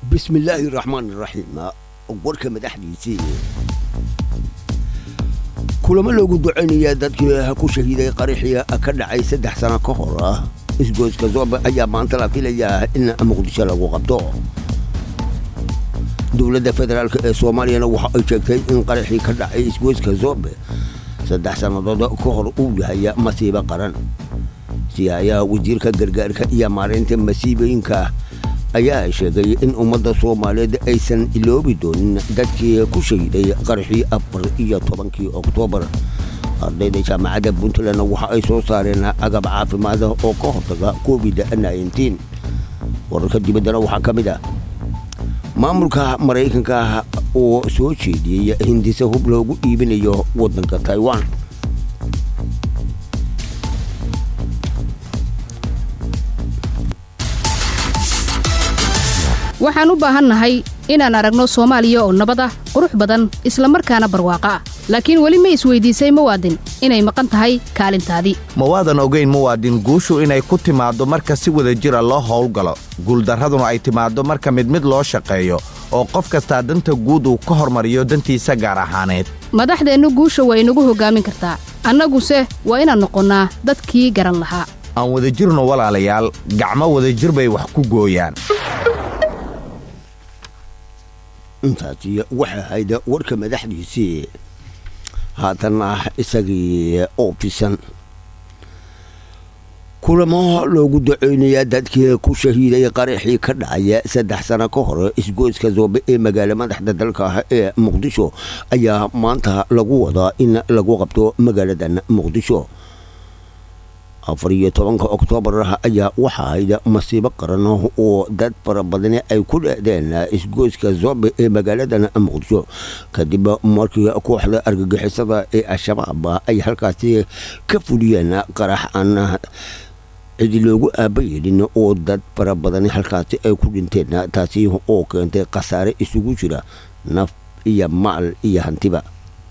bismillaahi raxmaan raxiim warka madaxdiisii kulamo loogu ducaynayaa dadkii ku shahiiday qaraxii ka dhacay saddex sano ka hor ah isgoyska zoobe ayaa maanta la filayaa in muqdisho lagu qabto dowladda federaalk ee soomaaliyana waxa ay sheegtay in qaraxii ka dhacay isgoyska zoobe saddex sannadood ka hor uu yahay masiibo qaran siyaayaha wasiirka gargaarka iyo maareynta masiibooyinka ayaa sheegay in ummadda soomaaliyeed aysan iloobi doonin dadkii ku shahiday qaraxii afar iyo tobankii oktoobar ardayda jaamacadda puntland waxa ay soo saareen agab caafimaada oo ka hortaga covid wararka dibaddana waxaa ka mid ah maamulka maraykanka oo soo jeediyey hindise hub loogu iibinayo waddanka taiwan waxaan u baahannahay inaan aragno soomaaliya oo nabad ah qurux badan isla markaana barwaaqo ah laakiin weli ma isweydiisay muwaadin inay maqan tahay kaalintaadii ma waadan ogayn muwaadin guushu inay ku timaaddo marka si wada jira loo howlgalo guuldarraduna ay timaaddo marka mid mid loo shaqeeyo oo qof kastaa danta guud uu ka hormariyo dantiisa gaar ahaaneed madaxdeennu guusha waa inagu hoggaamin kartaa annaguse waa inaan noqonnaa dadkii garan lahaa aan wadajirno walaalayaal gacmo wadajir bay wax ku gooyaan intaasi waxay ahayd warka madaxdiisii haatanna isagii oo fisan kulamo loogu duceynayaa dadkii ku shahiiday qaraxii ka dhacaya saddex sano ka hor isgoyska zoobe ee magaalo madaxda dalka ee muqdisho ayaa maanta lagu wadaa in lagu qabto magaaladan muqdisho afar iyo tobanka oktoobar ayaa waxa ahayd masiibo qaran oo dad fara badani ay ku dheedeen isgoyska zoobe ee magaaladan muqdisho kadib markii kooxda argagixisada ee al-shabaab ay halkaasi ka fuliyeen qarax aan cidi loogu aaba yeelin oo dad fara badani halkaasi ay ku dhinteen taasi oo keentay khasaare isugu jira naf iyo maal iyo hantiba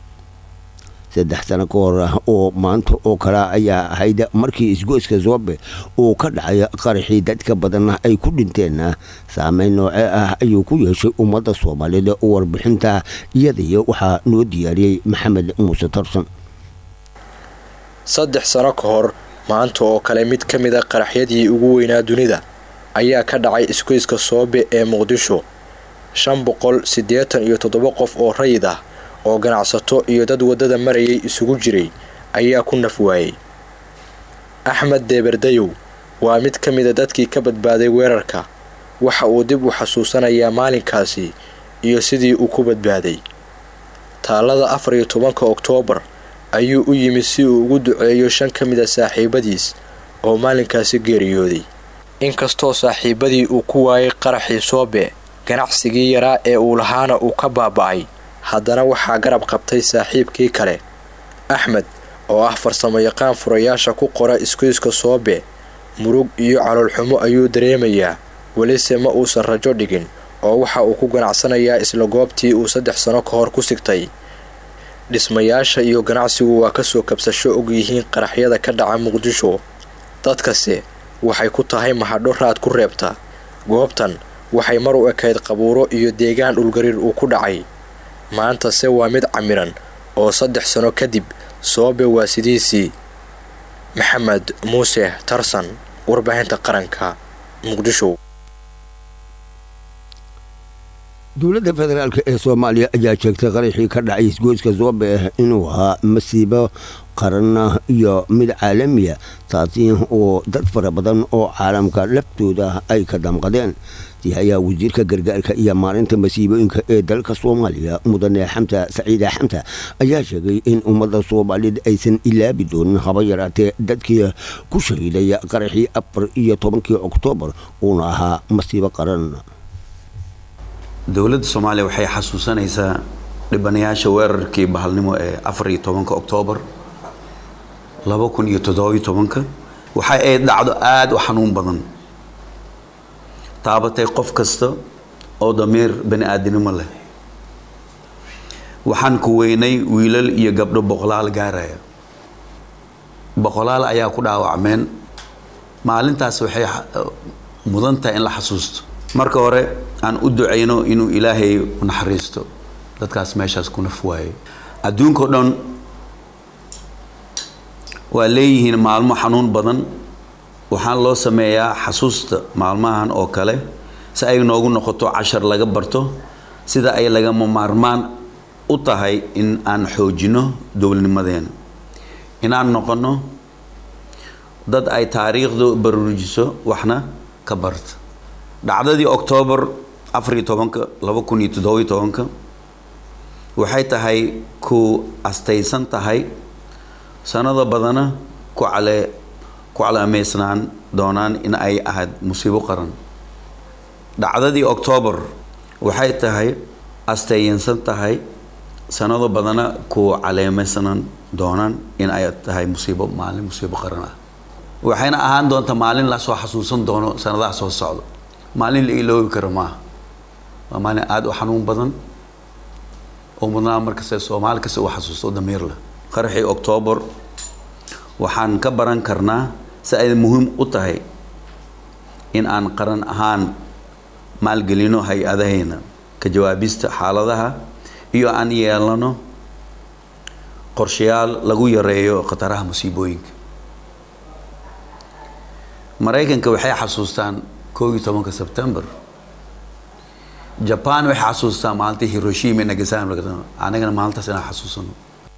saddex sano ka hor oo maanta oo kale ayaa ahayd markii isgoyska zoobe uu ka dhacay qaraxii dadka badan ay ku dhinteen saameyn noocee ah ayuu ku yeeshay ummadda soomaaliyeed oo warbixinta iyadii waxaa noo diyaariyey maxamed muuse tarsan saddex sano ka hor maanta oo kale mid ka mid a qaraxyadii ugu weynaa dunida ayaa ka dhacay isgoyska soobe ee muqdisho shan boqol siddeetan iyo toddoba qof oo rayid ah oo ganacsato iyo dad waddada marayay isugu jiray ayaa ku naf waayey axmed deeberdayow waa mid ka mida dadkii ka badbaaday weerarka waxa uu dib u xasuusanayaa maalinkaasi iyo sidii uu ku badbaaday taalada afar iyo tobanka oktoobar ayuu u yimid si uu ugu duceeyo shan ka mida saaxiibadiis oo maalinkaasi geeriyooday inkastoo saaxiibadii uu ku waayay qaraxii soobe ganacsigii yaraa ee uu lahaana uu ka baaba'ay haddana waxaa garab qabtay saaxiibkii kale axmed oo ah farsamo yaqaan furayaasha ku qora isgoyska soobe murug iyo caloolxumo ayuu dareemayaa welise ma uusan rajo dhigin oo waxa uu ku ganacsanayaa isla goobtii uu saddex sano ka hor ku sigtay dhismayaasha iyo ganacsigu waa kasoo kabsasho og yihiin qaraxyada ka dhaca muqdisho dadkase waxay ku tahay mahadho raad ku reebta goobtan waxay mar u ekayd qabuuro iyo deegaan dhulgariir uu ku dhacay maantase waa mid camiran oo saddex sano kadib soobe waa sidiisii maxamed muuse tarsan warbaahinta qaranka muqdisho dowladda federaalk ee soomaaliya ayaa sheegtay qaraxii ka dhacay isgoyska zoobe inuu ahaa masiibo qaran iyo mid caalamiya taasi oo dad fara badan oo caalamka laftooda ay ka damqadeen sihayaa wasiirka gargaarka iyo maalinta masiibooyinka ee dalka soomaaliya mudane xamta saciida xamta ayaa sheegay in ummadda soomaaliyeed aysan ilaabi doonin haba yaraatee dadkii ku shahiiday qaraxii afar iyo tobankii oktoobar uuna ahaa masiibo qaran dowladda soomaaliya waxay xasuusanaysaa dhibanayaasha weerarkii bahalnimo ee afar iyo tobanka oktoobar laba kun iyo toddobiyo tobanka waxa ay dhacdo aada u xanuun badan taabatay qof kasta oo damiir bani aadinimo leh waxaan ku weynay wiilal iyo gabdho boqolaal gaaraya boqolaal ayaa ku dhaawacmeen maalintaas waxay mudan tahay in la xasuusto marka hore aan u ducayno inuu ilaahay u naxariisto dadkaas meeshaas ku naf waayo adduunka o dhan waa leeyihiin maalmo xanuun badan waxaan loo sameeyaa xasuusta maalmahan oo kale si ay noogu noqoto cashar laga barto sida ay lagama maarmaan u tahay in aan xoojino dowladnimadeena inaan noqono dad ay taariikhdu baruujiso waxna ka barta dhacdadii oktoobar afariyo tobanka laba kun iyo toddobiyo tobanka waxay tahay ku astaysan tahay sanado badana ku cale ku calaameysnaan doonaan in ay ahayd musiibo qaran dhacdadii oktoobar waxay tahay astayinsan tahay sanado badana ku caleemeysnaan doonaan in ay tahay musiibo maalin musiibo qaran ah waxayna ahaan doontaa maalin lasoo xasuusan doono sanadaha soo socdo maalin la iloobi karo maaha waa maalin aada u xanuun badan oo mudnaa markasta soomaali kasta u xasuusto damiir leh qaraxii oktoobar waxaan ka baran karnaa si ay muhiim u tahay in aan qaran ahaan maalgelino hay-adahayna ka jawaabista xaaladaha iyo aan yeelano qorshayaal lagu yareeyo khataraha musiibooyinka maraykanka waxay xasuustaan koob iyo tobanka sebtembar jaban waxay xasuustaan maalintii hiroshima nagasaki anagana maalintaas inaan xasuusano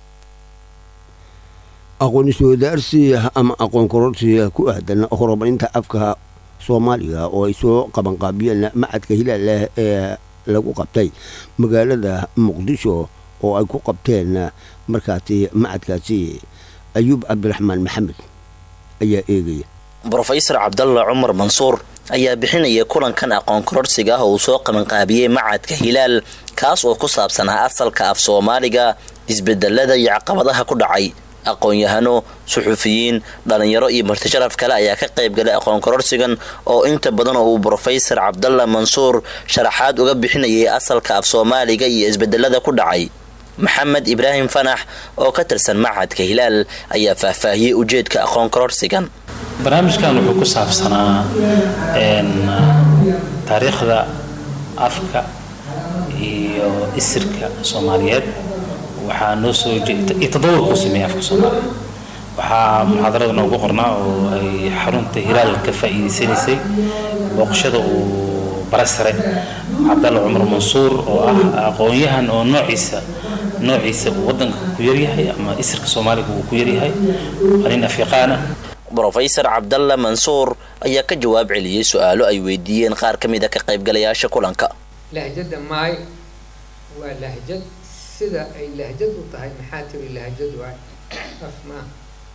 aqoon iswadaarsi ama aqoon kororsi ku aadan horumarinta afka soomaaliga oo ay soo qabanqaabiyeen macadka hilaalah ee lagu qabtay magaalada muqdisho oo ay ku qabteen markaasi macadkaasi ayuub cabdiraxmaan maxamed ayaa eegaya brofesor cabdalla cumar mansuur ayaa bixinaya kulankan aqoon kororsiga ah oo uu soo qabanqaabiyey macadka hilaal kaas oo ku saabsanaa asalka af soomaaliga isbedelada iyo caqabadaha ku dhacay aqoon-yahano suxufiyiin dhalinyaro iyo martisharaf kale ayaa ka qaybgalay aqoon kororsigan oo inta badan oo uu brofesor cabdalla mansuur sharaxaad uga bixinayay asalka af soomaaliga iyo isbedelada ku dhacay maxamed ibraahim fanax oo ka tirsan macadka hilaal ayaa faahfaahiyey ujeedka aqoon kororsigan barnaamijkan wuxuu ku saabsanaa taariikhda afka iyo isirka soomaaliyeed waxaa noo soo iyo tadawurkuu sameeyay afka soomaaliya waxaa muxaadarada noogu qornaa oo ay xarunta hilaal ka faa'iidaysanaysay booqashada uu bare sare cabdalla cumar mansuur oo ah aqoon-yahan oo noociisa noociisa uu wadanka ku yaryahay ama isirka soomaaliga uu ku yaryahay waa nin afriqaana brofesor cabdalla mansuur ayaa ka jawaab celiyey su-aalo ay weydiiyeen qaar ka mid a ka qaybgalayaasha kulanka lahjada maay waa lahjad sida ay lahjad u tahay maxaa tiri lahjad waay af maa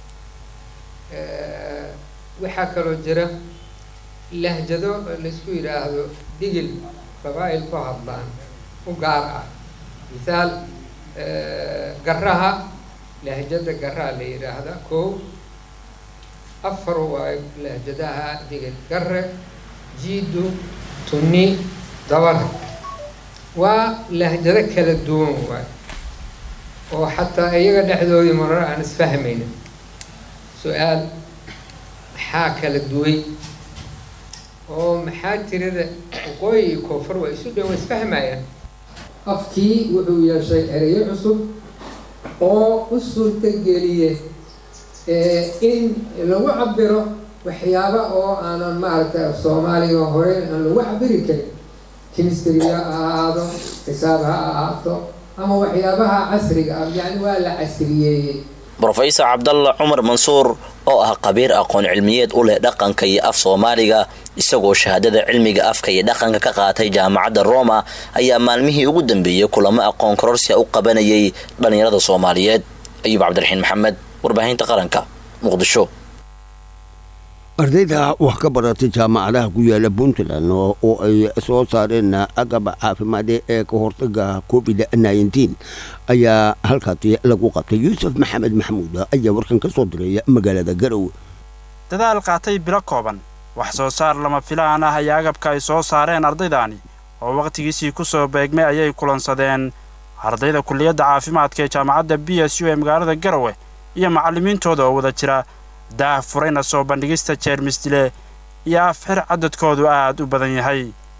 waxaa kaloo jira lahjado laisku yidhaahdo digil qabaa'il ku hadlaan u gaar ah mithaal garaha lahjada garaha la yidhaahda kow afar waayo lahjadaha digil gare jiidu tunni dabale waa lahjado kala duwan waay oo xataa iyaga dhexdoodii marar aan isfahmayna su-aal maxaa kala duway oo maxaa tirada waqooyi iyo koonfur waa isu dhow isfahmayaan afkii wuxuu yeeshay ereyo cusub oo u suurtageliye in lagu cabiro waxyaaba oo aanan maaragtay soomaaliga hore aan lagu cabiri karin chemistryga ha ahaado xisaab ha ahaato ama waxyaabaha casriga ah yacni waa la casriyeeyey brofesor cabdalla cumar mansuur oo ah qabiir aqoon cilmiyeed u leh dhaqanka iyo af soomaaliga isagoo shahaadada cilmiga afka iyo dhaqanka ka qaatay jaamacadda roma ayaa maalmihii ugu dambeeyey kulamo aqoon kororsia u qabanayay dhallinyarada soomaaliyeed ayuub cabdiraxiin maxamed warbaahinta qaranka muqdisho ardayda wax ka baratay jaamacadaha ku yaala puntland oo ay soo saareen agab caafimaade ee ka hortaga covid nneteen ayaa halkaasi lagu qabtay yuusuf maxamed maxamuud ayaa warkan ka soo diray magaalada garowe dadaal qaatay bilo kooban wax soo saar lama filaan ah ayaa agabka ay soo saareen ardaydaani oo wakhtigiisii ku soo beegmay ayay kulansadeen ardayda kulliyadda caafimaadka ee jaamacadda b s u ee magaalada garowe iyo macallimiintooda oo wada jira daah furayna soo bandhigista jeermis dile iyo afxir cadadkoodu aad u badan yahay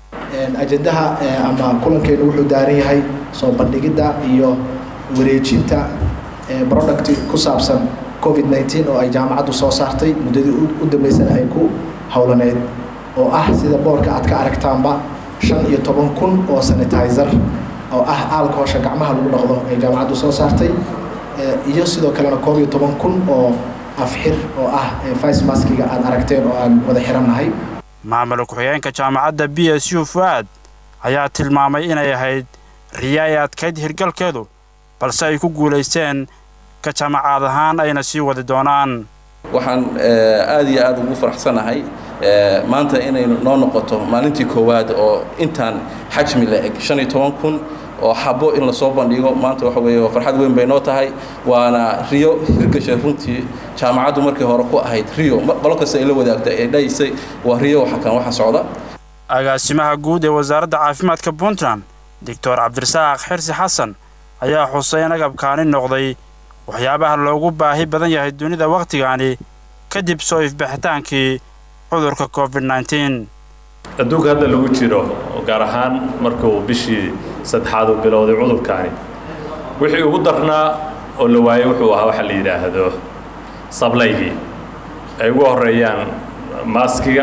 ajendaha ama kulankeenu wuxuu daaran yahay soo bandhigidda iyo wareejinta product ku saabsan covid nteen oo ay jaamacaddu soo saartay muddadii u dambeysana ay ku howlaneyd oo ah sida boorka aad ka aragtaanba shan iyo toban kun oo sanitizer oo ah aalkoosha gacmaha lagu dhaqdo ay jaamacaddu soo saartay iyo sidoo kalena koob iyo toban kun oo afxir oo ah vice maskiga aad aragteen oo aan wada xirannahay maamul ku-xigeenka jaamacadda b s u fu'aad ayaa tilmaamay inay ahayd riya ay adkayd hirgalkeedu balse ay ku guulaysteen ka jaamacaad ahaan ayna sii wadi doonaan waxaan aad iyo aad ugu faraxsanahay maanta inay noo noqoto maalintii koowaad oo intaan xajmi la eg shan iyo toban kun oo xabo in lasoo bandhigo maanta waxa weeye farxad weyn bay noo tahay waana riyo hirgashay runtii jaamacaddu markii hore ku ahayd riyo qolo kasta ay la wadaagtay ee dhaysay waa riyo waxa kan waxa socda agaasimaha guud ee wasaaradda caafimaadka puntland doctor cabdirasaaq xirsi xasan ayaa xusay in agabkaani noqday waxyaabaha loogu baahi badan yahay dunida wakhtigaani kadib soo ifbixitaankii cudurka covid nteen adduunka hadda lagu jiro gaar ahaan markuu bishii saddexaad uu bilowday cudurkaani wixii ugu darnaa oo la waayey wuxuu ahaa waxa la yidhaahdo sablaygii ay ugu horeeyaan maaskiga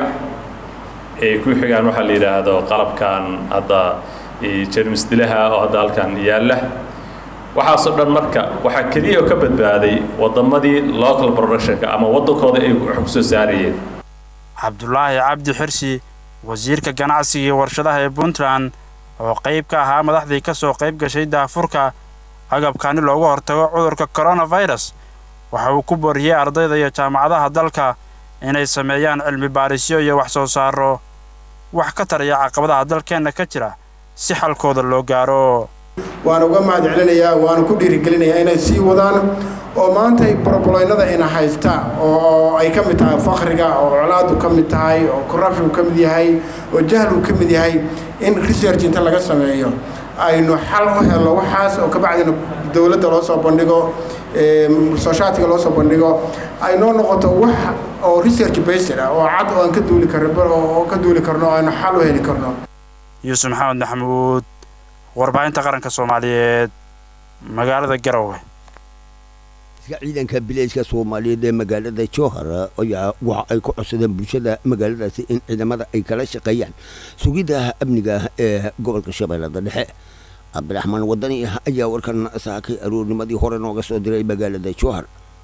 ay ku xigaan waxaa la yidhaahdo qalabkan hadda jermis dilaha oo hadda halkan yaalla waxaasoo dhan marka waxaa keliya oo ka badbaaday waddamadii local productionka ama waddankooda ay wax ku soo saarayeen cabdulaahi cabdi xirsi wasiirka ganacsiga iyo warshadaha ee puntland oo qayb ka ahaa madaxdii ka soo qayb gashay daafurka agabkaani loogu hortago cudurka koronafirus waxa uu ku boriyey ardayda iyo jaamacadaha dalka inay sameeyaan cilmi baarisyo iyo wax soo saaro wax ka taraya caqabadaha dalkeenna ka jira si xalkooda loo gaaro waan uga mahad celinayaa waana ku dhiirigelinayaa inay sii wadaan oo maantay broboloynada ina haysta oo ay ka mid tahay fakriga oo colaadu ka mid tahay oo corruption ka mid yahay oo jahlu ka mid yahay in research inta laga sameeyo aynu xal u helno waxaas oo kabacdina dowladda loo soo bandhigo sooshaatiga loo soo bandhigo ay noo noqoto wax oo research based ah oo cad oo aan ka duuli karno oo ka duuli karno oo aynu xal u heli karno yuusuf maxamed maxamuud warbaahinta qaranka soomaaliyeed magaalada garowe ciidanka bilayska soomaaliyeed ee magaalada jowhar ayaa waxa ay ku codsadeen bulshada magaaladaasi in ciidamada ay kala shaqeeyaan sugidda amniga ee gobolka shabeellada dhexe cabdiraxmaan wadani ayaa warkan saakay aroornimadii hore nooga soo diray magaalada jowhar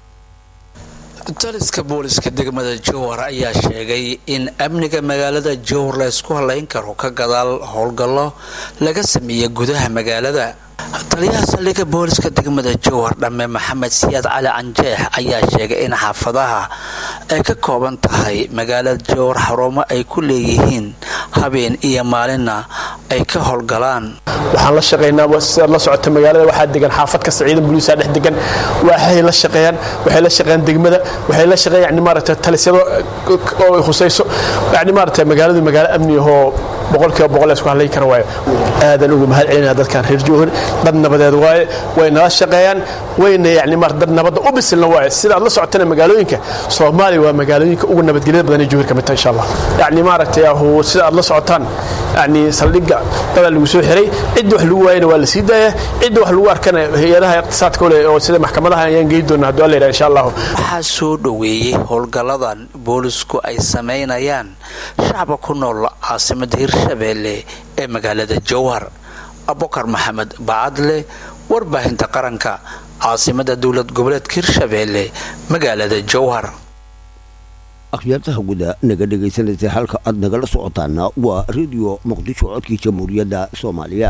taliska booliska degmada jowhar ayaa sheegay in amniga magaalada jowhar la ysku halayn karo ka gadaal howlgallo laga sameeyey gudaha magaalada taliyaha saldhigga booliska degmada jowhar dhamme maxamed siyaad cali canjeex ayaa sheegay in xaafadaha ay ka kooban tahay magaalada jowhar xarumo ay ku leeyihiin habeen iyo maalinna ay ka howlgalaan waxaan la shaqaynaa sidaad la socota magaalada waxaa degan xaafad kasta ciidan booliisaa dhex degan waxay la shaqeeyaan waxay la shaqeeyaan degmada waxay la shaqeeyaan yani maaragtay talisyado oo khusayso yani maaragtay magaaladu magaalo amni ahoo boqolkiiba boqol isku hadlayn kara waayo aadan ugu mahad celinaya dadkan reer jowhar dad nabadeed waaye way nala shaqeeyaan wayna yani mar dad nabadda u bisilna waaye sidaad la socotana magaalooyinka soomaaliya waa magaalooyinka ugu nabadgelyada badan ee jowhar ka mid tahay insha allah yani maaragtay ahu sida aad la socotaan yani saldhigga dadaa lagu soo xiray cidda wax lagu waayana waa la sii daaya cidda wax lagu arkana hay-adaha iqtisaadka ole oo sida maxkamadaha ayaan geyi doona hadduu alla yidhaha insha allahu waxaa soo dhoweeyey howlgalladan boolisku ay samaynayaan shacba ku nool caasimada hirshabeelle ee magaalada jowhar abukar maxamed bacadle warbaahinta qaranka caasimada dowlad goboleedka hirshabeelle magaalada jowhar akhyaartaha guda naga dhegaysanaysa halka aad nagala socotaana waa rediyo muqdisho codkii jamhuuriyadda soomaaliya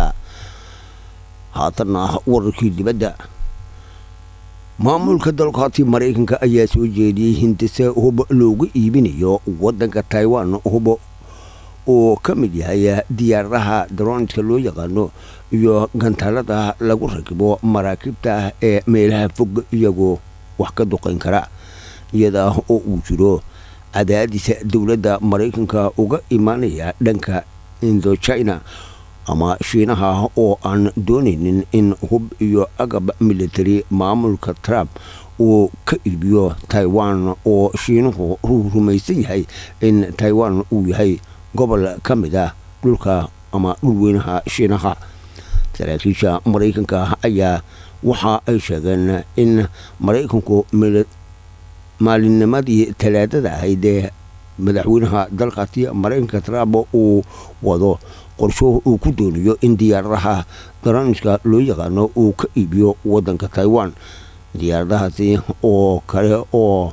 haatanna wararkii dibadda maamulka dalkaati maraykanka ayaa soo jeediyey hindise hubo loogu iibinayo wadanka taiwan hubo oo ka mid yahay diyaaradaha daroonidka loo yaqaano iyo gantaalada lagu rakibo maraakiibta ee meelaha fog iyagoo wax ka duqayn kara iyada oo uu jiro cadaadisa dowladda maraykanka uga imaanaya dhanka indochina ama shiinaha oo aan doonaynin in hub iyo agab military maamulka trump uu ka iibiyo taiwan oo shiinuhu uu rumaysan yahay in taiwan uu yahay gobol ka mid ah dhulka ama dhulweynaha shiinaha saraakiisha maraykanka ayaa waxa ay sheegeen in maraykanku maalinnimadii talaadada ahayd ee madaxweynaha dalkaasi maraykanka trump uu wado qorsho uu ku doonayo in diyaaradaha daraniska loo yaqaano uu ka iibiyo wadanka taiwan diyaaradahaasi oo kale oo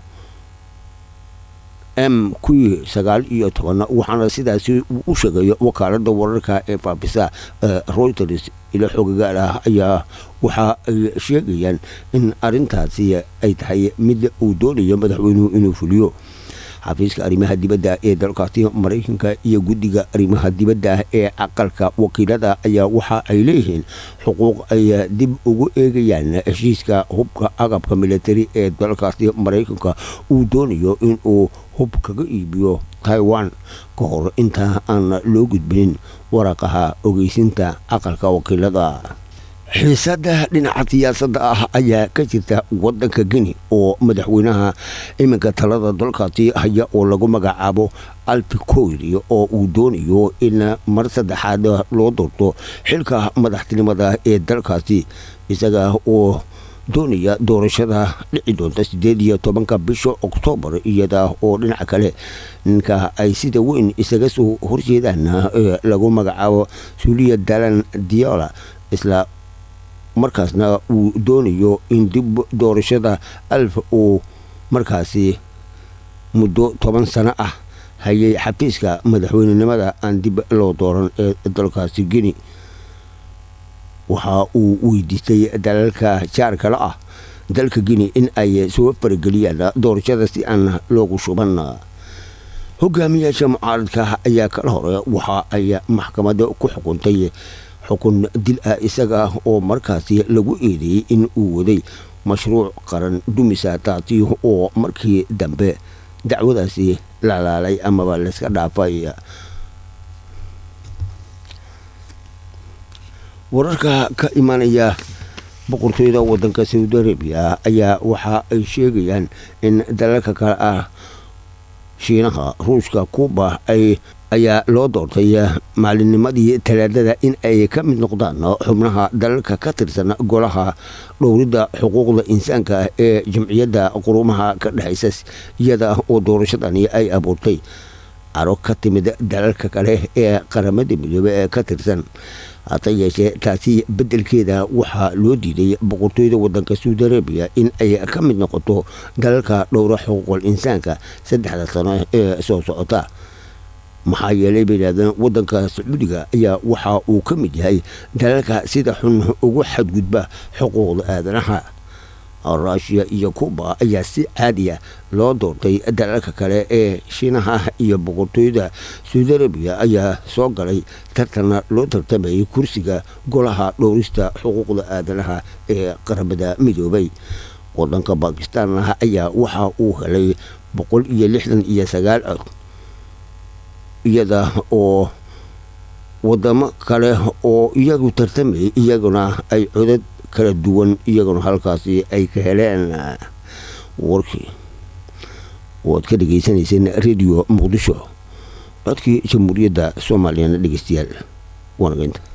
m q sagaal iyo toban waxaana sidaasi u sheegayo wakaalada wararka ee faafisa reuters ilo xogagaal ah ayaa waxa ay sheegayaan in arintaasi ay tahay mid uu doonayo madaxweynuhu inuu fuliyo xafiiska arrimaha dibadda ee dalkaasi maraykanka iyo guddiga arrimaha dibadda ee aqalka wakiilada ayaa waxa ay leeyihiin xuquuq ay dib ugu eegayaan heshiiska hubka agabka militari ee dalkaasi maraykanka uu doonayo inuu hub kaga iibiyo taiwan ka hor inta aan loo gudbinin waraqaha ogeysinta aqalka wakiilada xiisada dhinaca siyaasadda ah ayaa ka jirta wadanka geni oo madaxweynaha iminka talada dalkaasi haya oo lagu magacaabo alfi koyri oo uu doonayo in mar saddexaad loo doorto xilka madaxtinimada ee dalkaasi isaga oo doonaya doorashada dhici doonta sideed iyo tobanka bisha oktoobar iyada oo dhinaca kale ninka ay sida weyn isaga soo horjeedaan ee lagu magacaabo suuliya dalan diola isla markaasna uu doonayo in dib doorashada alf uu markaasi muddo toban sano ah hayay xafiiska madaxweynenimada aan dib loo dooran ee dalkaasi geni waxa uu weydiistay dalalka jaarkala ah dalka geni in ay soo farageliyaan doorashada si aan loogu shuban hogaamiyaasha mucaaradka ayaa kala hore waxa ay maxkamada ku xukuntay xukun dil ah isaga oo markaasi lagu eedeeyey in uu waday mashruuc qaran dumisa taasi oo markii dambe dacwadaasi lalaalay amaba layska dhaafay wararka ka imanaya boqortooyada wadanka saudi arabiya ayaa waxa ay sheegayaan in dalalka kale ah shiinaha ruushka kuuba ay ayaa loo doortay maalinnimadii talaadada in ay ka mid noqdaan xubnaha dalalka ka tirsan golaha dhowridda xuquuqda insaanka ee jamciyadda qurumaha ka dhexaysa iyada oo doorashadani ay abuurtay caro ka timid dalalka kale ee qaramada midoobe ee ka tirsan hase yeeshee taasi beddelkeeda waxaa loo diiday boqortooyada wadanka saudi arabiya in ay ka mid noqoto dalalka dhowra xuquuqul insaanka saddexda sano ee soo socota maxaa yeelay bay yidhahdeen wadanka sacuudiga ayaa waxa uu ka mid yahay dalalka sida xun ugu xadgudba xuquuqda aadanaha ruushiya iyo kuuba ayaa si caadiya loo doortay dalalka kale ee shiinaha iyo boqortooyada saudi arabiya ayaa soo galay tartana loo tartamayay kursiga golaha dhowrista xuquuqda aadanaha ee qaramada midoobay wadanka bakistan ayaa waxa uu helay boqol iyo lixdan iyo sagaal cod iyada oo wadamo kale oo iyagu tartamayay iyaguna ay codad kala duwan iyaguna halkaasi ay ka heleen warkii waad ka dhegaysanayseen radio muqdisho codkii jamhuuriyadda soomaaliyana dhegeystayaal waanageynta